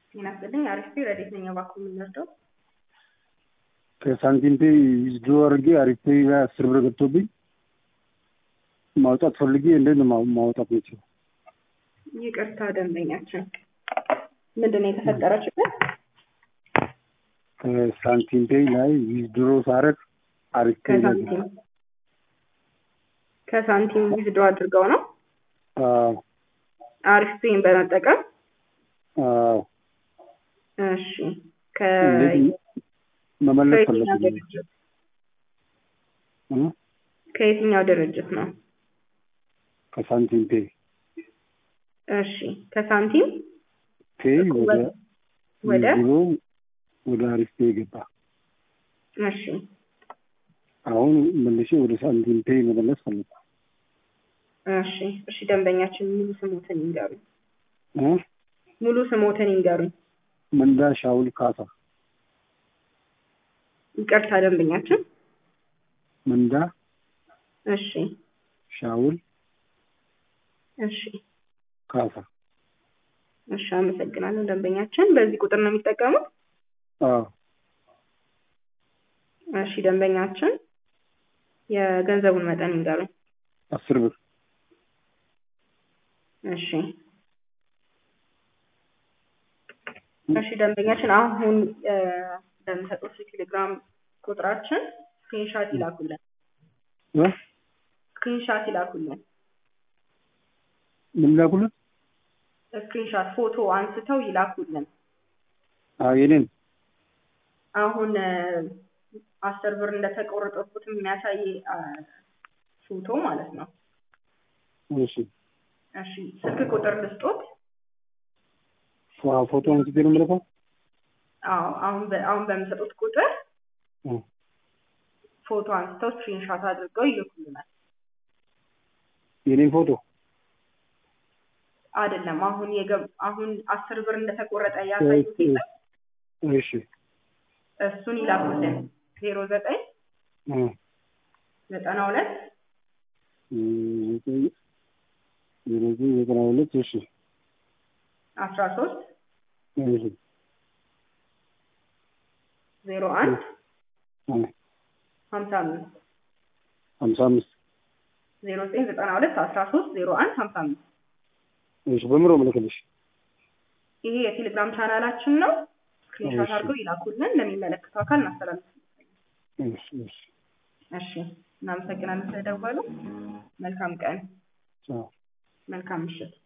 ጤና ይስጥልኝ። አሪፍ ረዴት ነኝ። እባክዎ የምንወስደው ከሳንቲም ፔይ ዊዝድሮ አድርጌ አሪፍ ፔይ ላይ አስር ብር ገብቶብኝ ማውጣት ፈልጌ እንዴት ነው ማ- ማውጣት የምችለው? ይቅርታ ደንበኛችን፣ ምንድን ነው የተፈጠረ ችግር? ከሳንቲም ፔይ ላይ ዊዝድሮ ሳረግ አሪፍ ፔይ ላይ ከሳንቲም ከሳንቲም ዊዝድሮ አድርገው ነው አዎ አሪፍ ፔይን በመጠቀም አዎ እሺ ከ እንዴት መመለስ ከየትኛው ፈለግኩኝ ድርጅት እ? ከየትኛው ድርጅት ነው? ከሳንቲም ፔይ እሺ ከሳንቲም ፔይ ወደ ወደ ዊዝድሮ ወደ አሪፍ ፔይ ገባ። እሺ አሁን መልሼ ወደ ሳንቲም ፔይ መመለስ ፈለግኩ እሺ እሺ ደንበኛችን ሙሉ ስሞትን ይንገሩኝ። እ? ሙሉ ስሞትን ይንገሩኝ። መንዳ ሻውል ካሳ ይቅርታ ደንበኛችን። መንዳ እሺ ሻውል እሺ ካሳ እሺ አመሰግናለሁ ደንበኛችን። በዚህ ቁጥር ነው የሚጠቀሙት? አዎ እሺ ደንበኛችን የገንዘቡን መጠን ይንገሩኝ። አስር ብር እሺ እሺ ደንበኛችን አሁን እ፣ በምሰጡት የቴሌግራም ቁጥራችን ስክሪንሻት ይላኩልን። እ? ስክሪንሻት ይላኩልን። ምን ላኩለት? ስክሪንሻት ፎቶ አንስተው ይላኩልን። አዎ የኔን አሁን እ፣ አስር ብር እንደተቆረጠበት የሚያሳይ አ፣ ፎቶ ማለት ነው። እሺ እሺ ስልክ ቁጥር ልስጦት? ፎ- ፎቶ አንስቼ ነው የምልከው? አዎ አሁን በ- አሁን በምሰጡት ቁጥር እ። ፎቶ አንስተው ስክሪንሻት አድርገው ይልኩልናል። የኔን ፎቶ አይደለም አሁን የገብ አሁን አስር ብር እንደተቆረጠ ያሳዩት የለም? እሺ እሱን ይላኩልን። ዜሮ ዘጠኝ እ። ዘጠና ሁለት ዘጠኝ ዜሮ ዘጠኝ ዘጠና ሁለት እሺ አስራ ሶስት እሺ ዜሮ አንድ እ። ሀምሳ አምስት ሀምሳ አምስት ዜሮ ዘጠኝ ዘጠና ሁለት አስራ ሶስት ዜሮ አንድ ሀምሳ አምስት እሺ በምሮ ምልክልሽ ይሄ የቴሌግራም ቻናላችን ነው። ስክሪንሾት እሺ። አድርገው ይላኩልን። ለሚመለከተው አካል እናስተላልፍ። እሺ እሺ እሺ እናመሰግናለን ስለደወሉ። መልካም ቀን፣ ቻው መልካም ምሽት።